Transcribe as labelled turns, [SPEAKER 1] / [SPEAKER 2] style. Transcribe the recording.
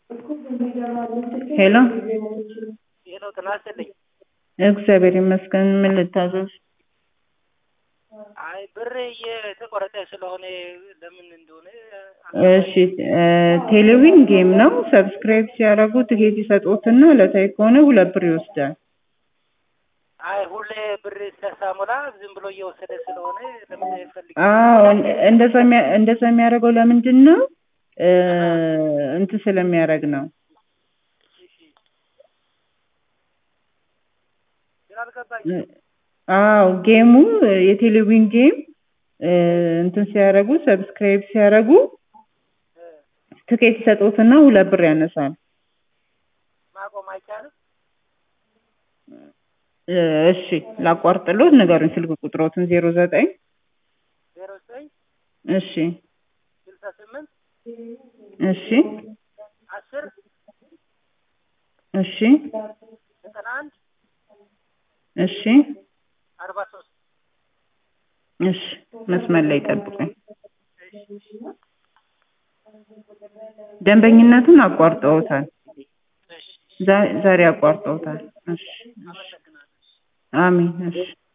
[SPEAKER 1] ሄሎ
[SPEAKER 2] ሄሎ ጤና ይስጥልኝ።
[SPEAKER 1] እግዚአብሔር ይመስገን። ምን ልታዘዝ?
[SPEAKER 2] አይ ብር እየተቆረጠ ስለሆነ ለምን እንደሆነ
[SPEAKER 1] እሺ እ ቴሌቪዥን ጌም ነው። ሰብስክራይብ ሲያደርጉ ትኬት ይሰጡትና ዕለታዊ ከሆነ ሁለት ብር ይወስዳል።
[SPEAKER 2] አይ ሁሌ ብር ሲያሳሞላ ዝም ብሎ እየወሰደ ስለሆነ ለምን ፈልግ
[SPEAKER 1] አዎ እንደዛ የሚያ- እንደዛ የሚያደርገው ለምንድን ነው? እ እንትን ስለሚያደርግ ነው።
[SPEAKER 2] ስላልገባኝ
[SPEAKER 1] አዎ ጌሙ የቴሌቪዥን ጌም እ እንትን ሲያደርጉ ሰብስክራይብ ሲያደርጉ ትኬት ይሰጡትና ሁለት ብር ያነሳል።
[SPEAKER 2] ማቆም አይቻልም።
[SPEAKER 1] እ እሺ ላቋርጥሎት ንገሩኝ ስልክ ቁጥሮትን ዜሮ ዘጠኝ
[SPEAKER 2] ዜሮ ዘጠኝ
[SPEAKER 1] እሺ
[SPEAKER 2] ስልሳ ስምንት
[SPEAKER 1] እሺ
[SPEAKER 2] አስር
[SPEAKER 1] እሺ
[SPEAKER 2] ዘጠና አንድ
[SPEAKER 1] እሺ
[SPEAKER 2] አርባ ሶስት
[SPEAKER 1] እሺ መስመር ላይ ጠብቁኝ። ደንበኝነቱን አቋርጠውታል። ዛ- ዛሬ አቋርጠውታል። እሺ እሺ። አሜን እሺ